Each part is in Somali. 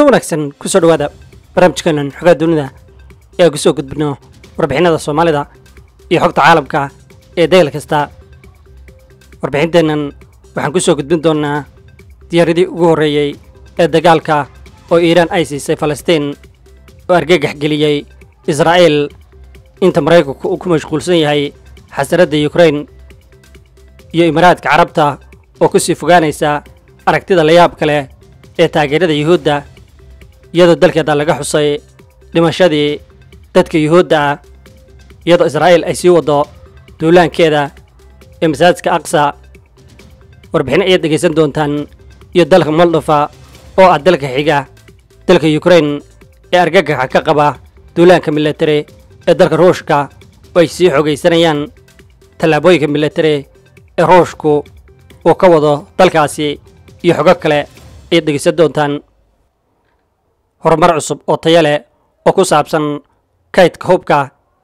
kulanti wanaagsan kusoo dhawaada barnaamijkeenan xogaa dunida ee aan kusoo gudbino warbixinada soomaalida iyo xogta caalamka ee degel kasta warbixinteennan waxaan kusoo gudbin doonnaa diyaaradii ugu horreeyey ee dagaalka oo iiraan ay siisay falastiin oo argagax geliyey israa'iil inta maraykanku uu ku mashquulsan yahay xasaradda yukrain iyo imaaraadka carabta oo ku sii fogaanaysa aragtida layaabka leh ee taageerada yuhuudda iyadoo dalkeeda laga xusay dhimashadii dadka yuhuudda ah iyadoo israa'iil ay sii waddo duulaankeeda ee masaajidka aqsa warbixin ayaad dhegaysan doontaan iyo dalka moldofa oo ah dalka xiga dalka yukrain ee argagaxa ka qaba duulaanka milatari ee dalka ruushka oo ay sii xogaysanayaan tallaabooyinka milatari ee ruushku uu ka wado dalkaasi iyo xogo kale ayaad dhegaysan doontaan horumar cusub oo tayo leh oo ku saabsan kaydka hubka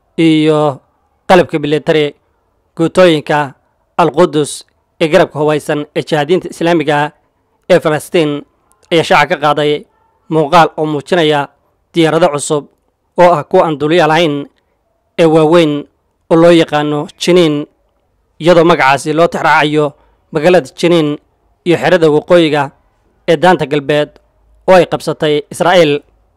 iyo qalabka milatari guutooyinka alqudus ee garabka hubaysan ee jihaadiinta islaamiga ah ee falastiin ayaa shaaca ka qaaday muuqaal oo muujinaya diyaarado cusub oo ah kuwa aan duliya lahayn ee waaweyn oo loo yaqaano jiniin iyadoo magacaasi loo tixraacayo magaalada jiniin iyo xerada waqooyiga ee daanta galbeed oo ay qabsatay israa'iil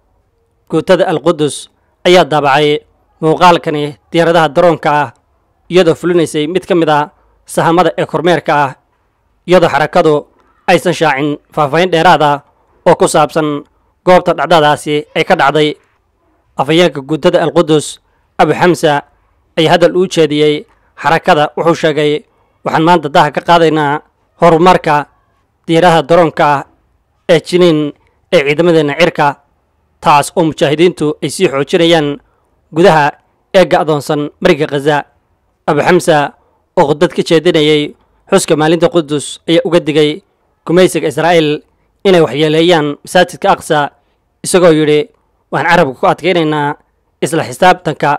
guutada alqudus ayaa daabacay muuqaalkani diyaaradaha daroonka ah iyadoo fulinaysay mid ka mid a sahamada ee kormeerka ah iyadoo xarakadu aysan shaacin faahfaahin dheeraad ah oo ku saabsan goobta dhacdadaasi ay ka dhacday afhayeenka guutada alqudus abu xamsa ayaa hadal uu jeediyey xarakada wuxuu sheegay waxaan maanta daha ka qaadaynaa horumarka diyaaradaha daroonka ah ee jiniin ee ciidamadeenna cirka taas oo mujaahidiintu ay sii xoojinayaan gudaha ee ga'doonsan mariga khaza abu xamsa oo khudbad ka jeedinayay xuska maalinta qudus ayaa uga digay gumaysiga israa'iil inay waxyeeleeyaan masaajidka aqsa isagoo yidhi waxaan carabka ku adkaynaynaa isla xisaabtanka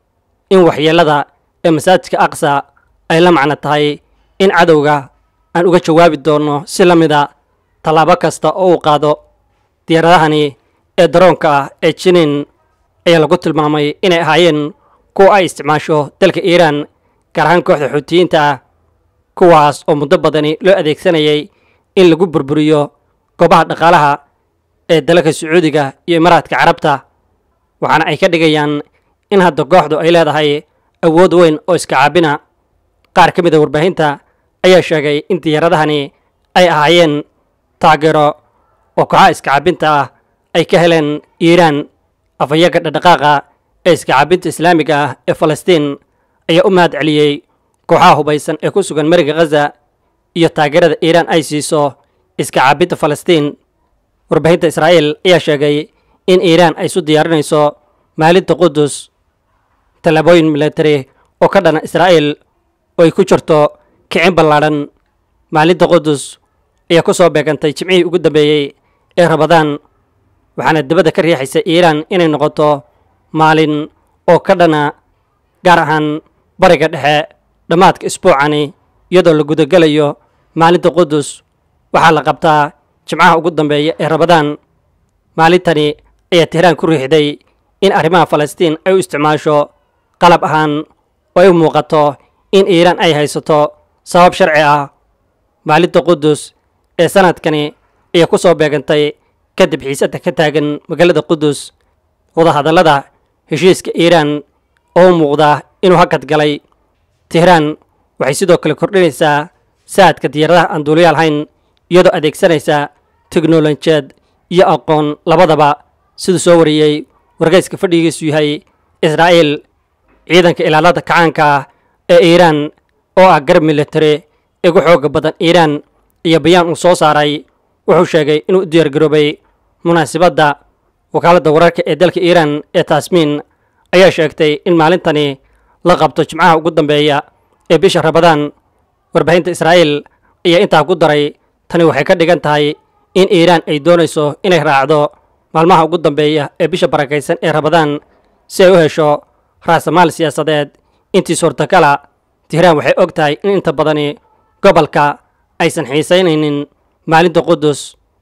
in waxyeellada ee masaajidka aqsa ay la macno tahay in cadowga aan uga jawaabi doonno si la mida tallaabo kasta oo uu qaado diyaaradahani ee daroonka ah ee jiniin ayaa lagu tilmaamay inay ahaayeen kuwa ay isticmaasho dalka iiraan gaar ahaan kooxda xuutiyiinta ah kuwaas oo muddo badani loo adeegsanayay in lagu burburiyo goobaha dhaqaalaha ee dalalka sacuudiga iyo imaaraadka carabta waxaana ay ka dhigayaan in hadda kooxdu ay leedahay awood weyn oo iska caabina qaar ka mid a warbaahinta ayaa sheegay in diyaaradahani ay ahaayeen taageero oo kooxaha iska caabinta ah ay ka heleen iiraan afhayeenka dhaqdhaqaaqa ee iska caabinta islaamiga ah ee falastiin ayaa u mahad celiyey kooxaha hubaysan ee ku sugan mariga khaza iyo taageerada iiraan ay siiso iska caabinta falastiin warbaahinta israa'iil ayaa sheegay in iiraan ay isu diyaarinayso maalinta qudus tallaabooyin milatari oo ka dhana israa'iil oo ay ku jirto kicin ballaadhan maalinta qudus ayaa ku soo beegantay jimcihii ugu dambeeyey ee rabadaan waxaana dibadda ka riixaysa iiraan inay noqoto maalin oo ka dhana gaar ahaan bariga dhexe dhammaadka isbuucani iyadoo la gudagelayo maalinta qudus waxaa la qabtaa jimcaha ugu dambeeya ee rabadaan maalintani ayaa tehraan ku riixday in arrimaha falastiin ay u isticmaasho qalab ahaan oo ay u muuqato in iiraan ay haysato sabab sharci ah maalinta qudus ee sanadkani ayaa ku soo beegantay kadib xiisadda ka taagan magaalada qudus wadahadallada heshiiska iiraan oo u muuqda inuu hakad galay tehraan waxay sidoo kale kordhinaysaa saadka diyaaradaha aan duuliya lahayn iyadoo adeegsanaysa teknolojiyad iyo aqoon labadaba siduu soo wariyey wargeyska fadhigiisu yahay israa'iil ciidanka ilaalada kacaanka ah ee iiraan oo ah garab militari ugu xooga badan iiraan iyo bayaan uu soo saaray wuxuu sheegay inuu u diyaargaroobay munaasibadda wakaaladda wararka ee dalka iiraan ee taasmiin ayaa sheegtay in maalintani la qabto jimcaha ugu dambeeya ee bisha rabadaan warbaahinta israa'iil ayaa intaa ku daray tani waxay ka dhigan tahay in iiraan ay doonayso inay raacdo maalmaha ugu dambeeya ee bisha barakaysan ee rabadaan si ay u hesho raasamaal siyaasadeed intii suurtagala tihraan waxay og tahay in inta badani gobolka aysan xiisaynaynin maalinta qudus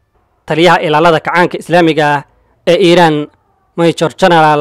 taliyaha ilaalada kacaanka islaamiga ah ee iiraan major genaraal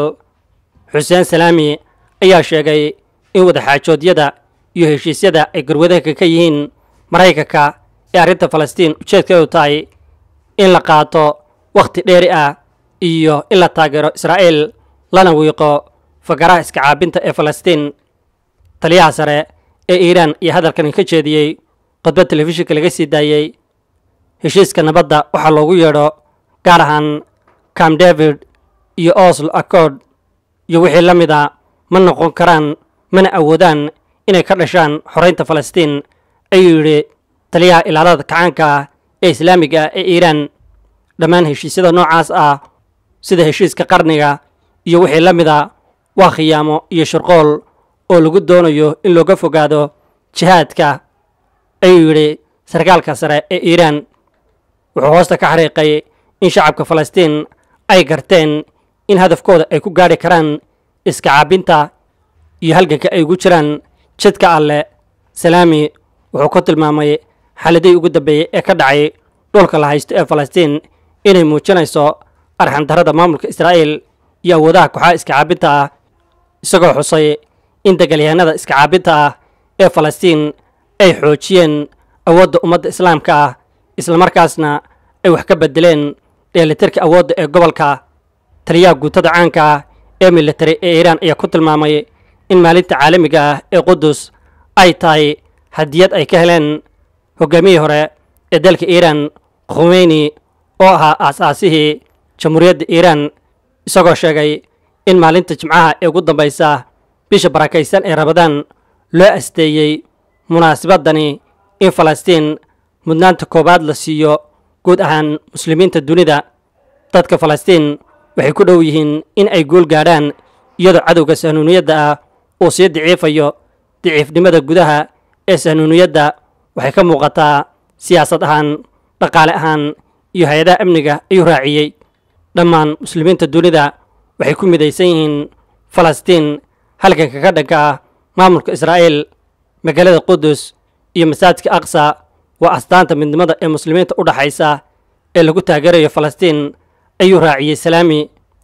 xuseen salaami ayaa sheegay in wadaxaajoodyada iyo heshiisyada ay garwadaanka ka yihiin maraykanka ee arrinta falastiin ujeedkeedu tahay in la qaato wakhti dheeri ah iyo in la taageero israa'iil lana wiiqo fakaraha iska caabinta ee falastiin taliyaha sare ee iiraan iyo hadalkan ka jeediyey khudbad telefishinka laga sii daayey heshiiska nabadda waxaa loogu yeedho gaar ahaan cam david iyo oslo accord iyo wixii la mid a ma noqon karaan mana awoodaan inay ka dhashaan xoraynta falastiin ayuu yidhi taliyaha ilaalada kacaanka ah ee islaamiga ah ee iiraan dhammaan heshiisyada noocaas ah sida heshiiska qarniga iyo wixii la mid a waa khiyaamo iyo shirqool oo lagu doonayo in looga fogaado jihaadka ayuu yidhi sarkaalka sare ee iiraan wuxuu hoosta ka xariiqay in shacabka falastiin ay garteen in hadafkooda ay ku gaadhi karaan iska caabinta iyo halganka ay ugu jiraan jidka alle salaami wuxuu ku tilmaamay xaaladihii ugu dambeeyey ee ka dhacay dhulka la haysto ee falastiin inay muujinayso arxandarrada maamulka israa'iil iyo awoodaha kooxaha iska caabinta ah isagoo xusay in dagaalyahanada iska caabinta ah ee falastiin ay xoojiyeen awoodda ummadda islaamka ah islamarkaasna ay wax ka bedeleen dheelitirka awoodda ee gobolka taliyaha guutada caanka ah ee militari ee iiraan ayaa ku tilmaamay in maalinta caalamiga ah ee qudus ay tahay hadiyad ay ka heleen hoggaamiyii hore ee dalka iiraan khumeyni oo ahaa aas-aasihii jamhuuriyadda iiraan isagoo sheegay in maalinta jimcaha ee ugu dambaysa bisha barakaysan ee rabadaan loo asteeyey munaasabadani in falastiin mudnaanta koowaad la siiyo guud ahaan muslimiinta dunida dadka falastiin waxay ku dhow yihiin in ay guul gaadhaan iyadoo cadowga sahnuuniyadda ah uu sii daciifayo daciifnimada gudaha ee sahnuuniyadda waxay ka muuqataa siyaasad ahaan dhaqaale ahaan iyo hay-adaha amniga ayuu raaciyey dhammaan muslimiinta dunida waxay ku midaysan yihiin falastiin halganka ka dhanka ah maamulka israa'iil magaalada qudus iyo masaajidka aqsa waa astaanta midnimada ee muslimiinta u dhaxaysa ee lagu taageerayo falastiin ayuu raaciyey salaami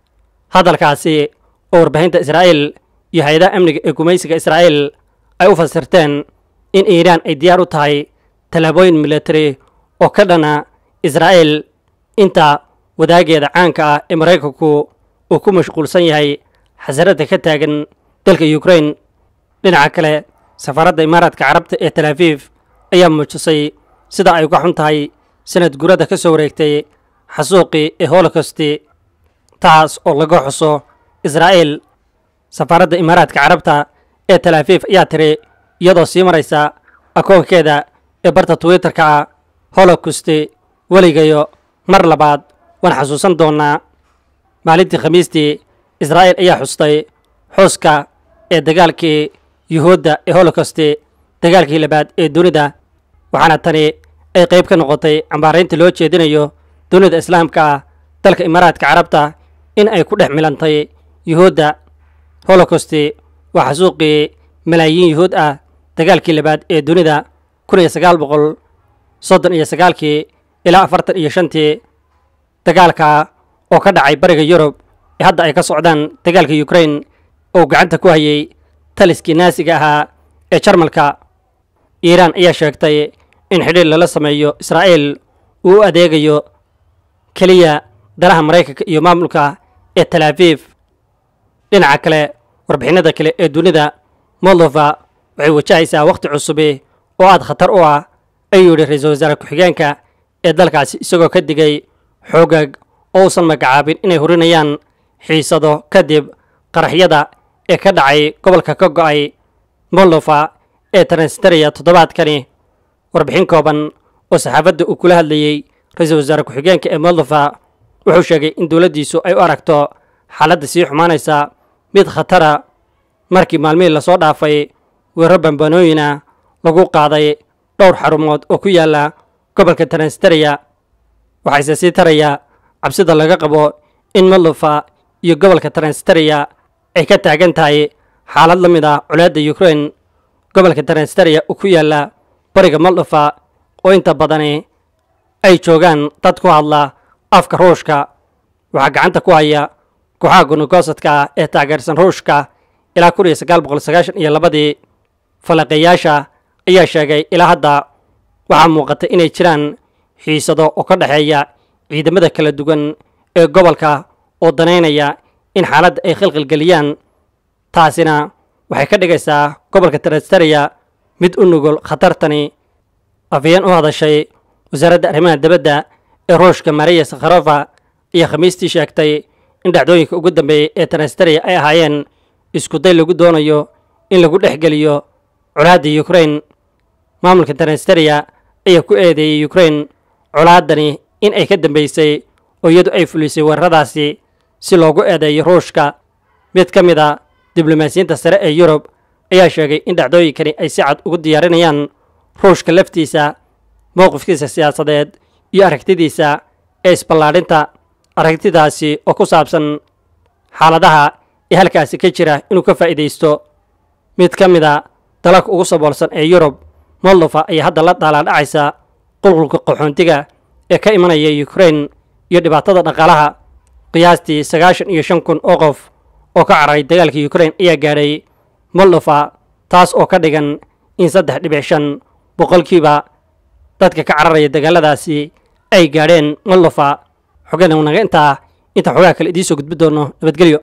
hadalkaasi oo warbaahinta israa'iil iyo hay-adaha amniga ee gumaysiga israa'iil ay u fasirteen in iiraan ay diyaar u tahay tallaabooyin military oo ka dhana israa'iil inta wadaageeda caanka ah ee maraykanku uu ku mashquulsan yahay xasaradda ka taagan dalka ukrain dhinaca kale safaaradda imaaraadka carabta ee tel aviv ayaa muujisay sida ay uga xun tahay sanad gurada ka soo wareegtay xasuuqii ee holocosti taas oo laga xuso israa'iil safaaradda imaaraadka carabta ee tel aviv ayaa tiri iyadoo sii maraysa akoonkeeda ee barta twitterka ah holocosti weligayo mar labaad waan xasuusan doonnaa maalintii khamiistii israa'iil ayaa xustay xuska ee dagaalkii yuhuudda ee holocosti dagaalkii labaad ee dunida waxaana tani ay qayb ka noqotay cambaaraynta loo jeedinayo dunida islaamka ah dalka imaaraadka carabta in ay ku dhex milantay yuhuudda holocosti waa xasuuqii malaayiin yuhuud ah dagaalkii labaad ee dunida kun iyo sagaal boqol soddon iyo sagaalkii ilaa afartan iyo shantii dagaalka oo ka dhacay bariga yurub ee hadda ay ka socdaan dagaalka ukrain oo gacanta ku hayay taliskii naasiga ahaa ee jarmalka iiraan ayaa sheegtay in xidhiir lala sameeyo israa'iil uu u adeegayo keliya danaha maraykanka iyo maamulka ee tel aviv dhinaca kale warbixinada kale ee dunida moldova waxay wajahaysaa wakhti cusubi oo aad khatar u ah ayuu yidhi ra-iisul wasaare ku-xigeenka ee dalkaasi isagoo ka digay xoogag oo uusan magacaabin inay hurinayaan xiisado kadib qaraxyada ee ka dhacay gobolka ka go'ay moldova ee transnistria toddobaadkani warbixin kooban oo saxaafadda uu kula hadlayey ra-iisul wasaare ku-xigeenka ee moldova wuxuu sheegay in dowladdiisu ay u aragto xaaladda sii xumaanaysa mid khatara markii maalmihii lasoo dhaafay weerro bambanooyina lagu qaaday dhowr xarumood oo ku yaalla gobolka transnistria waxayse sii taraya cabsida laga qabo in moldova iyo gobolka transnistria ay ka taagan tahay xaalad la mid ah colaadda ukrain gobolka transnistria uu ku yaalla bariga moldova oo inta badani ay joogaan dad ku hadla afka ruushka waxaa gacanta ku haya kooxaha gonogosadka ah ee taageersan ruushka ilaa kun iyo sagaal boqol sagaashan iyo labadii falaqeeyaasha ayaa sheegay ilaa hadda waxaa muuqata inay jiraan xiisado oo ka dhexeeya ciidamada kala duwan ee gobolka oo danaynaya in xaaladda ay khilqilgeliyaan taasina waxay ka dhigaysaa gobolka tarastaria mid u nugul khatartani afayeen u hadashay wasaaradda arrimaha dibadda ee ruushka mariya sakharova ayaa khamiistii sheegtay in dhacdooyinka ugu dambeeyey ee tarastaria ay ahaayeen iskuday lagu doonayo in lagu dhex geliyo colaadda ukrain maamulka tarastaria ayaa ku eedeeyey ukrain colaaddani in ay ka dambeysay oo iyadu ay fulisay weeraradaasi si loogu eedeeyo ruushka mid ka mid a diblomaasiyiinta sare ee yurub ayaa sheegay in dhacdooyinkani ay si cad ugu diyaarinayaan ruushka laftiisa mowqifkiisa siyaasadeed iyo aragtidiisa ee isballaadhinta aragtidaasi oo ku saabsan xaaladaha ee halkaasi ka jira inuu ka faa'iidaysto mid ka mid a dalalka ugu saboolsan ee yurub moldova ayaa hadda la daalaadhacaysa qulqulka qaxoontiga ee ka imanaya ukrain iyo dhibaatada dhaqaalaha qiyaastii sagaashan iyo shan kun oo qof oo ka cararay dagaalka ukrain ayaa gaadhay moldova taas oo ka dhigan in saddex dhibic shan boqolkiiba dadka ka cararaya dagaaladaasi ay gaadheen moldova xogana naga intaa intaan xogaha kale idiin soo gudbi doono nabadgelyo